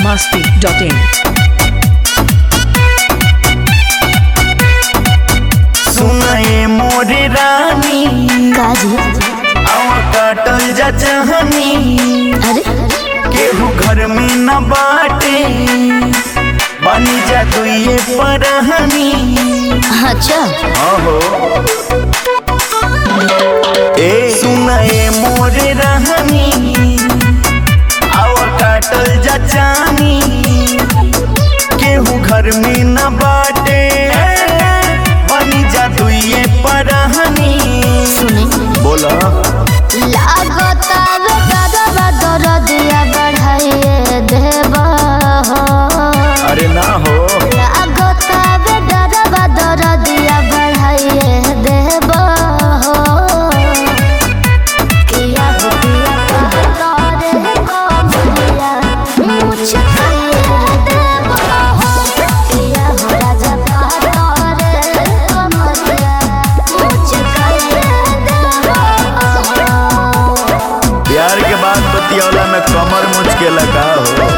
masti.in. सुनाए मोरे रानी काजी आवा काटल जा चाहनी अरे केहू घर में न बाटे बनी जा दुइये परहनी अच्छा आहो ए सुनाए मोरे रहनी आवा काटल जा चाहनी केहू घर में न बाटे बनी जा दुइये परहनी सुने बोला लागता वे दादा दरदिया बढ़ाइए देबा अरे ना हो लागता वे दादा दरदिया बढ़ाइए देबा किया हो किया कहता रे कमरिया मुझ खाइए देबा किया हो राजा कहता रे कमरिया मुझ खाइए देबा प्यार के बाद बतियौला में कमर मुझके लगा हो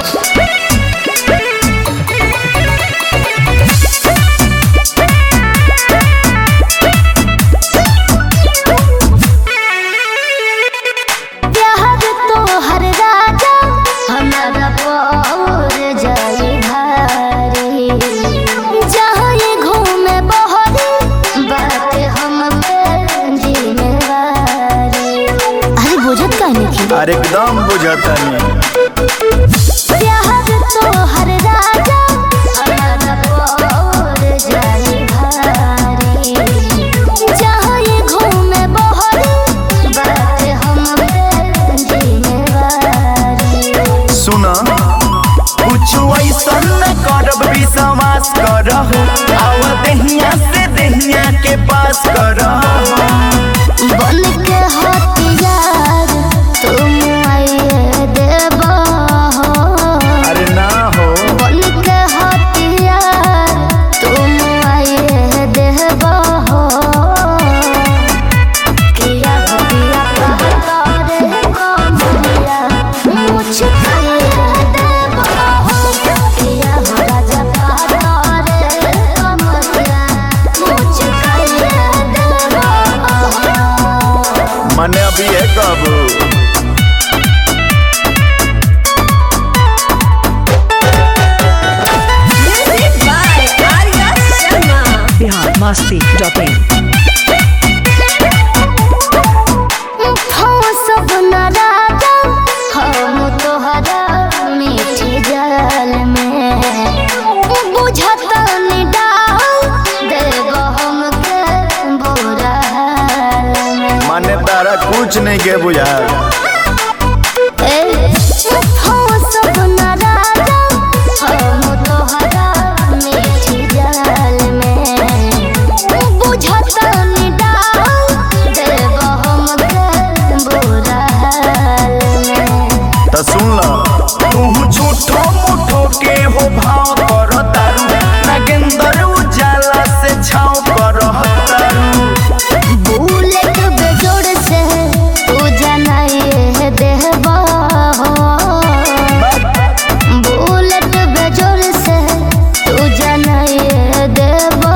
प्यार तो हर राजा हमारा पौर जाई भारी जहाँ ये घूमे बहरी बात हम पे जिम्मेवारी अरे बुझत काहे की अरे एकदम बुझता नहीं प्यार तो हर राजा हमारा पौर जाई भारी जहाँ ये घूमे बहरी बात हम पे जिम्मेवारी सुना कुछ ऐसा न करब विश्वास करहु आव दहिया से दहिया के पास करहु बन के हथियार तुम आइए देबा अरे ना हो बन के हथियार तुम आइए देबा किया हो किया कहता रे कमरिया मुझ खाइए देबा किया हो राजा कहता रे कमरिया मुझ खाइए देबा मने अभी है कबू Bihar masti.in. सब न राजा हम तोहरा मीठी जल में बुझत निडाल देव हमके बुरा हाल में मने तारा कुछ नहीं के बुझा ए, हम सब न राजा हम तोहरा मीठी जल में बुझत निडाल देव हमके बुरा हाल में तो सुन ला तू झूठो मुठो के हो भाव कर तारू नागेंद्र उजाला से छाव कर तारू बुलेट बेजोड़ से तू जनाइए देहबा बुलेट बेजोड़ से तू जनाइए देबा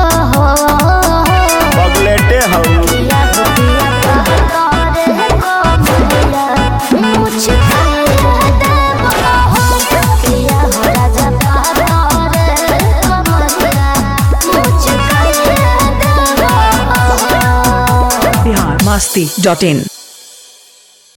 बगलेटे हऊ किया हो किया कहता रे कमरिया मुझ खाइए देबा किया हो राजा कहता रे कमरिया मुझ खाइए देबा Bihar masti.in.